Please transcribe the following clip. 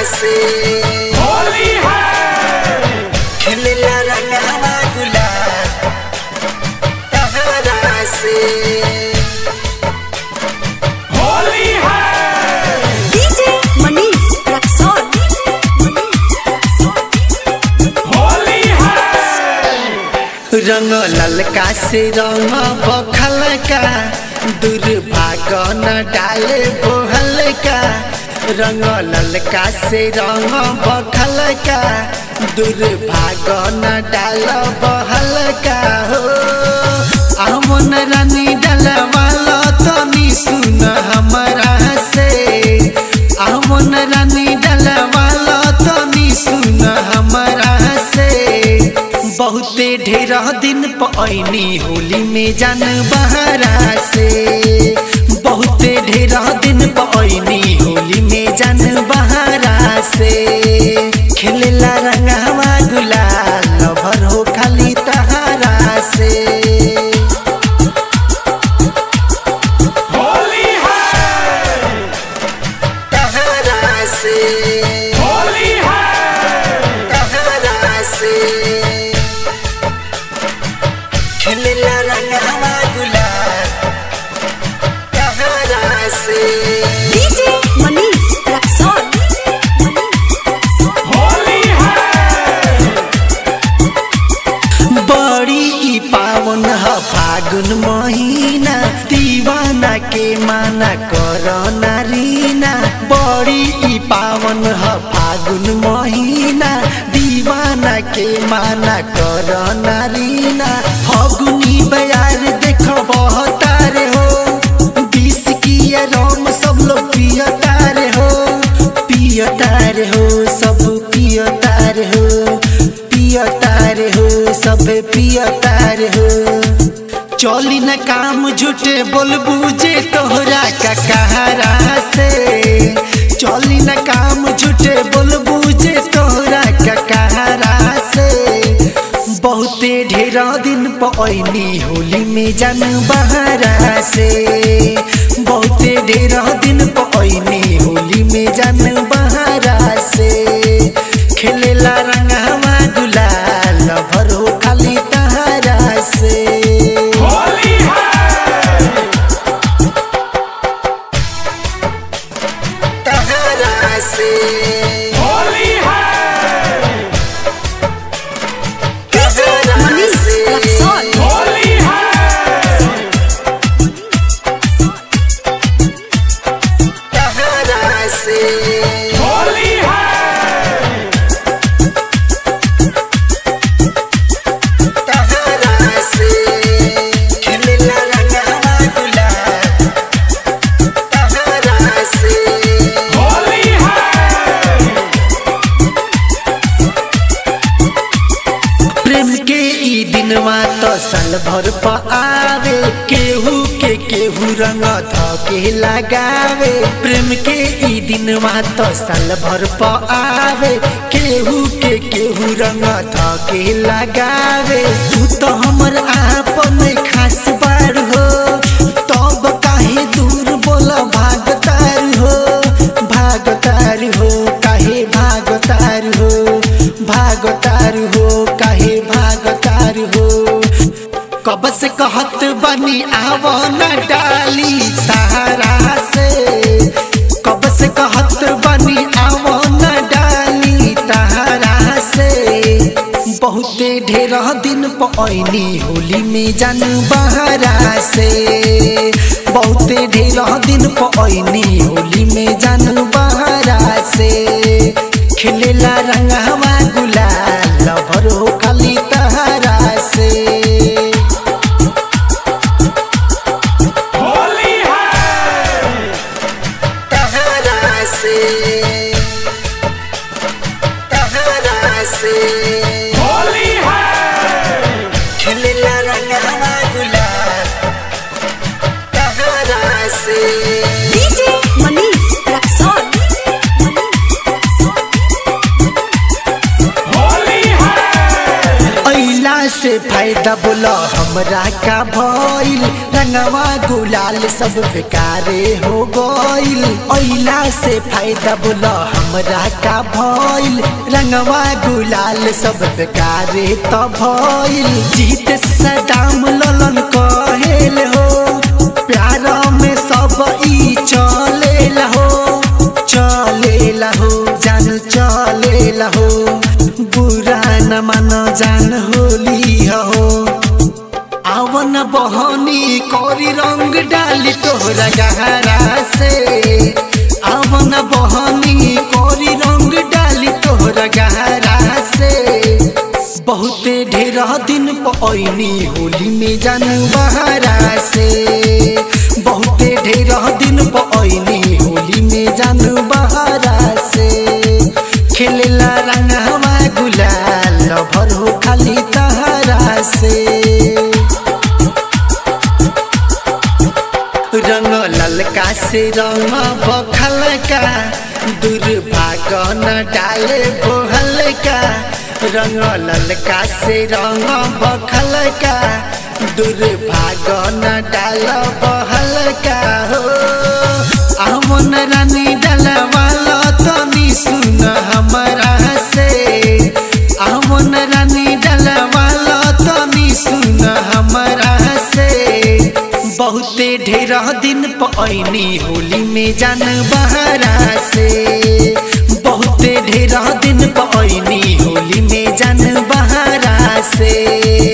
से होली है खेलेला रंगवा गुलाल तहरा से होली है DJ Manish Raksol. होली है रंग ललका से रंग बखलका दुर्भाग न डाले बोहलका रंग ललका से रंग बखलका दुर्भाग न डाल बहलका हो अमन रानी डलवाला तनी सुन हमरा से अमन रानी डलवाला तनी सुन हमरा से बहुते ढेर दिन पैनी होली में जान बहरा से बहुते ढेर दिन पैनी होली में जान बहरा से खेलेला रंगवा गुलाल भर हो खाली तहारा से होली है तहारा से होली है तहारा से खेलेला रंगवा गुलाल तहारा से DJ Manish Raksol. होली है बड़ी ई पावन ह फागुन महीना दीवाना के माना कर नारीना बड़ी ई पावन ह फागुन महीना दीवाना के माना कर नारीना फगुनी बयार देख बहतारे हो बीस किया रोम सब लोग पियतारे हो पियतारे हो सब पियतारे हो पियतारे हो सब पियतारे हो चली न काम झूठे बोलबू जे तोहरा का कहारा से चली न काम झूठे बोलबू जे तोहरा का कहारा से बहुते ढेर दिन पैनी होली में जान बहरा से बहुते ढेर दिन पैनी होली में जान बहरा से खेलेला रंगवा गुलाल भरो खाली तहरा से होली है तहरा से होली है DJ Manish Raksol. होली है तहरा से होली है तहरा से खेलेला रंगवा गुलाल तहरा से होली है प्रेम के ई दिनवा तो साल भर प आवे केहू के केहू रंग ध के लगावे प्रेम के ई दिनवा तो साल भर प आवे केहू के केहू रंग ध के लगावे तू तो हमर आपन खास बार हो तब काहे दूर बोल भागतार हो भागतार हो काहे भागतार हो भागतार हो काहे भागतार हो कब से कहत बनी आव न डाली तारा से कब से कहत बनी आव न डाली तारा से बहुते ढेर दिन पैनी होली में जान बहरा से बहुते ढेर दिन पैनी होली में जान बहरा से खेलेला रंगवा गुलाल भरो खाली तहरा से होली है तहरा से तहरा से होली है खेलेला रंगवा गुलाल तहरा से DJ Manish Raksol. होली है अइला से फायदा फायदा बोला हमरा का भइल रंगवा गुलाल सब बेकारे हो गइल ओइला से फायदा बोला हमरा का भइल रंगवा गुलाल सब बेकारे त भइल जीत सदाम ललन कहेल हो प्यार में सब ई चलेला हो चलेला हो जान चलेला हो बुरा न मान जान होली हो आवन बहनी कोरी रंग डाली तोहरा गहरा से आवन बहनी कोरी रंग डाली तोहरा गहरा से बहुते ढेर दिन पैनी होली में जानू बहरा से बहुते ढेर दिन पैनी होली में जानू बहरा से खेलेला रंगवा गुलाल भर हो खाली तहरा से रंग ललका से रंग बखलका दुर्भाग न डाले बोहलका रंग ललका से रंग बखलका दुर्भाग न डाल बहलका हो अमन रानी डलवाला तनी सुन हमरा से अमन रानी डलवाला तनी सुन हमरा से बहुते ढेर दिन पैनी होली में जान बहरा से बहुते ढेर दिन पैनी होली में जान बहरा से